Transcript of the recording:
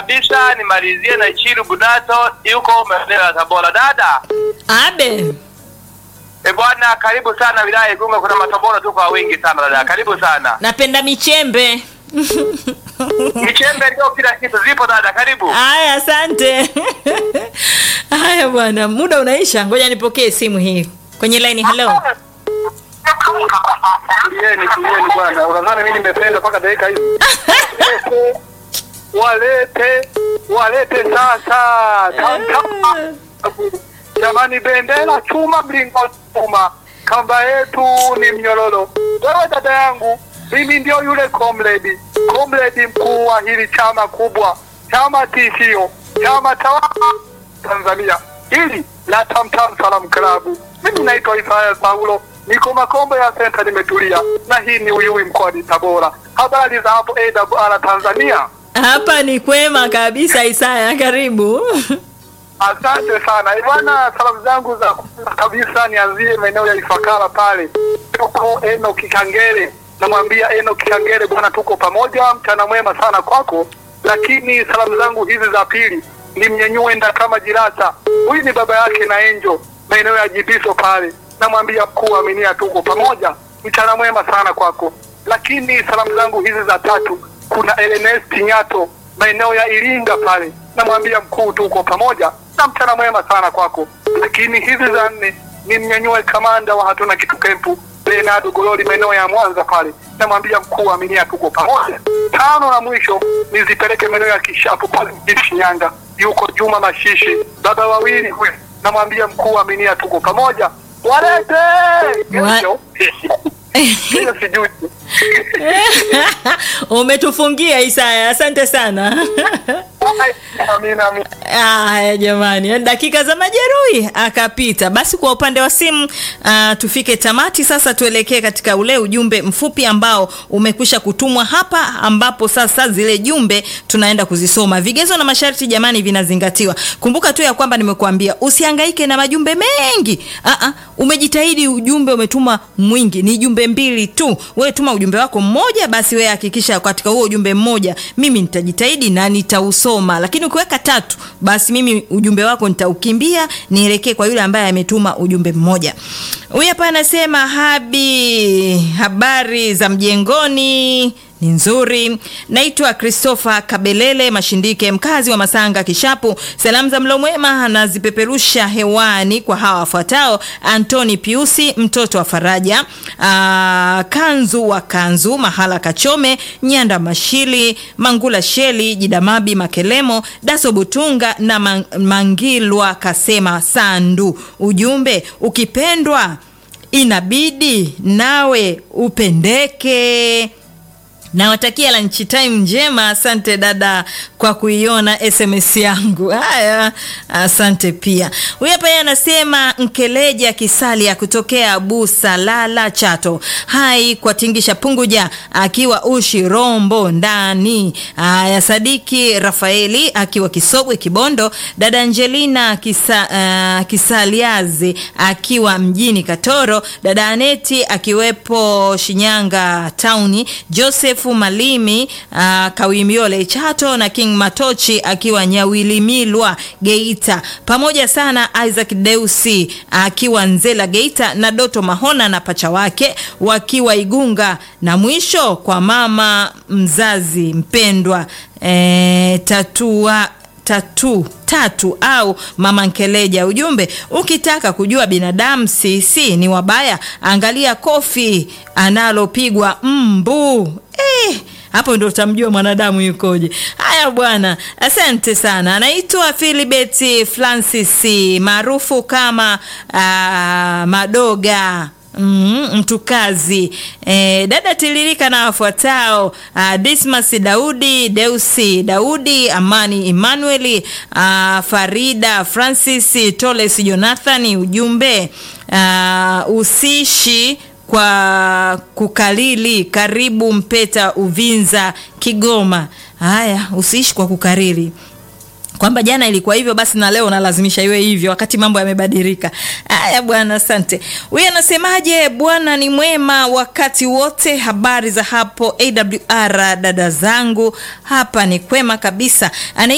kabisa nimalizie na Chiru Bunato yuko maeneo ya Tabora. Dada Abe. e bwana, karibu sana wilaya ya Igunga, kuna matabora tu kwa wingi sana dada, karibu sana. Napenda michembe. Michembe ndio kila kitu, zipo dada, karibu. Haya, asante. Haya bwana, muda unaisha, ngoja nipokee simu hii kwenye line. Hello. Tulieni, tulieni bwana, unadhani mimi nimependa mpaka dakika hizi? Walete, walete sasa. Tam, tam. Jamani, bendera chuma, mlingoti chuma, kamba yetu ni mnyororo. Wewe dada yangu, mimi ndio yule comrade, comrade mkuu wa hili chama kubwa, chama tishio, chama tawala Tanzania, hili la Tamtam Salam Club. Mimi naitwa Isaya Saulo, niko Makombo ya Senta, nimetulia na hii ni Uyui mkoani Tabora. Habari za hapo AWR Tanzania? Hapa ni kwema kabisa, Isaya, karibu. Asante sana Eh, bwana, salamu zangu za kwanza kabisa nianzie maeneo ya Ifakara pale, tuko Eno Kikangere. Namwambia Eno Kikangere, bwana, tuko pamoja, mchana mwema sana kwako. Lakini salamu zangu hizi za pili ni mnyenyue nda kama jirasa, huyu ni baba yake na Enjo, maeneo ya Jibiso pale. Namwambia mkuu aminia, tuko pamoja, mchana mwema sana kwako. Lakini salamu zangu hizi za tatu kuna Ernest Nyato maeneo ya Iringa pale, namwambia mkuu, tuko pamoja na mchana mwema sana kwako. Lakini hizi za nne ni mnyanyue kamanda wa hatuna kitu kempu Leonardo Gololi maeneo ya Mwanza pale, namwambia mkuu, aminia, tuko pamoja. Tano na mwisho nizipeleke maeneo ya Kishapu pale mjini Shinyanga, yuko Juma Mashishi, baba wawili huyu, namwambia mkuu, aminia, tuko pamoja. Walete Wa- Hiyo- hiyo sijui Umetufungia Isaya, asante sana. Amina, amina. Haya jamani, dakika za majeruhi akapita. Basi kwa upande wa simu uh, tufike tamati sasa, tuelekee katika ule ujumbe mfupi ambao umekwisha kutumwa hapa, ambapo sasa zile jumbe tunaenda kuzisoma. Vigezo na masharti jamani vinazingatiwa. Kumbuka tu ya kwamba nimekuambia usihangaike na majumbe mengi. Aa, umejitahidi ujumbe umetuma mwingi, ni jumbe mbili tu. Wewe tuma ujumbe wako mmoja, basi wewe hakikisha katika huo ujumbe mmoja mimi nitajitahidi na nitausoma, lakini ukiweka tatu, basi mimi ujumbe wako nitaukimbia nielekee kwa yule ambaye ametuma ujumbe mmoja. Huyu hapa anasema habi, habari za mjengoni ni nzuri. Naitwa Christopher Kabelele Mashindike, mkazi wa Masanga Kishapu. Salamu za mlo mwema anazipeperusha hewani kwa hawa wafuatao: Antoni Piusi, mtoto wa Faraja, aa, Kanzu wa Kanzu, Mahala Kachome, Nyanda Mashili, Mangula Sheli, Jidamabi Makelemo, Daso Butunga na Man- Mangilwa Kasema Sandu. Ujumbe, ukipendwa inabidi nawe upendeke. Nawatakia lunch time njema. Asante dada kwa kuiona SMS yangu. Haya, asante pia. Huyu hapa yeye anasema Nkeleja Kisalia kutokea Busalala Chato. Hai kwa Tingisha Punguja akiwa Ushi Rombo ndani. Haya, Sadiki Rafaeli akiwa Kisogwe Kibondo. Dada Angelina Kisa, uh, Kisaliazi akiwa mjini Katoro. Dada Aneti akiwepo Shinyanga Town. Joseph Malimi uh, Kawimiole Chato na King Matochi akiwa Nyawilimilwa Geita, pamoja sana Isaac Deusi akiwa Nzela Geita na Doto Mahona na pacha wake wakiwa Igunga, na mwisho kwa mama mzazi mpendwa e, tatua tatu tatu au mama Nkeleja. Ujumbe, ukitaka kujua binadamu sisi ni wabaya, angalia kofi analopigwa mbu eh, hapo ndo utamjua mwanadamu yukoje. Haya bwana, asante sana. Anaitwa Philibert Francis maarufu kama ah, Madoga Mm, mtukazi e, dada tiririka na wafuatao uh, Dismas Daudi, Deusi Daudi, Amani Emmanuel, uh, Farida Francis, Toles Jonathan. Ujumbe uh, usishi kwa kukalili, karibu Mpeta Uvinza Kigoma. Haya, usiishi kwa kukariri kwamba jana ilikuwa hivyo basi na leo nalazimisha iwe hivyo wakati mambo yamebadilika. Haya bwana, asante. Huyu anasemaje? Bwana ni mwema wakati wote. Habari za hapo AWR, dada zangu, hapa ni kwema kabisa. Ana